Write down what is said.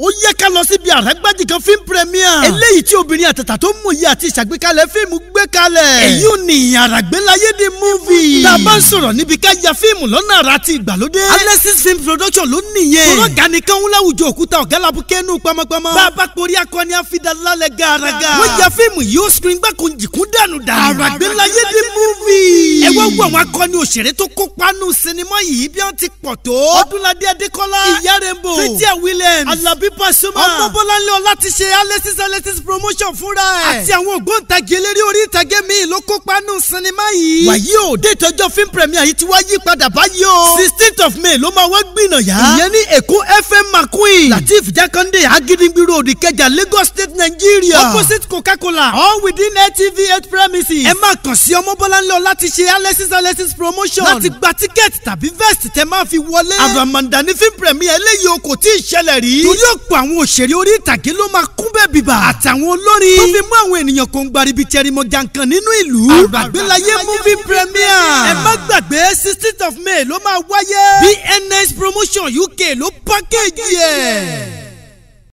ó yẹ ká lọ síbi àràgbájì kan fíìmù premier. eléyìí tí obìnrin àtàtà tó mú iye àti ìṣàgbékalẹ̀ fíìmù gbé kalẹ̀. èyí ò ní àràgbélayédè movie. tá a bá ń sọ̀rọ̀ níbi ká ya fíìmù lọ́nà àrà àti ìgbàlódé. Alexis film production ló nìyẹn. tọ́lọ́ gani kan ń láwùjọ òkúta ọ̀gá làbúkẹ́ nù pamọ́pamọ́. bá a bá porí akọni àfidàlálẹ̀ gàràgà. wọ́n ya fíìmù yìí ó screen gbàkó jìkún dànù dànù. àràgbélayédè movie. ẹ wá wo àwọn akọni òṣèré tó kópa nù sinimá yìí bí wọ́n ti pọ̀ tó. ọdúnladé adékọ́lá ìyá rainbow fatia williams alabi pasuma ọmọbọ́láńlé ọlá ti ṣe alexis alexis promotion fúnra ẹ̀. àti àwọn ògbóǹtagì eléré orí ìtàgé míì ló kópa nù sinimá yìí. wàyí o déètì ọjọ́ film premier yìí ti wá yí padà báyìí o. sixteenth of may ló máa wá gbìnàyà. ìyẹn ní èkó fm mcqueen latif jakande agídígbì road ìkẹjà lagos state nigeria. opposite coca-cola all within atv eight premises. ẹ máa kàn sí ọmọbọ́láńlé ọlá ti ṣe alexis alexis promotion. láti gba tíkẹ́ẹ̀tì tàbí vest tẹ máa fi wọlé. àràmàǹdà ní film premier eléyìí o kò tí ì ṣẹlẹ̀ rí. torí ọ̀pọ̀ àwọn òṣèré orí ìtàgé ló máa kún bẹ́ẹ̀ bíbà. àtàwọn olórin. tó fi mú àwọn ènìyàn kò ń gbaribi tẹrimọ jankan nínú ìlú. àgbàgbélayé movie premier. ẹ má gbàgbé sixteenth of may ló máa wáyé. bns promotion uk ló pákéjì ẹ̀.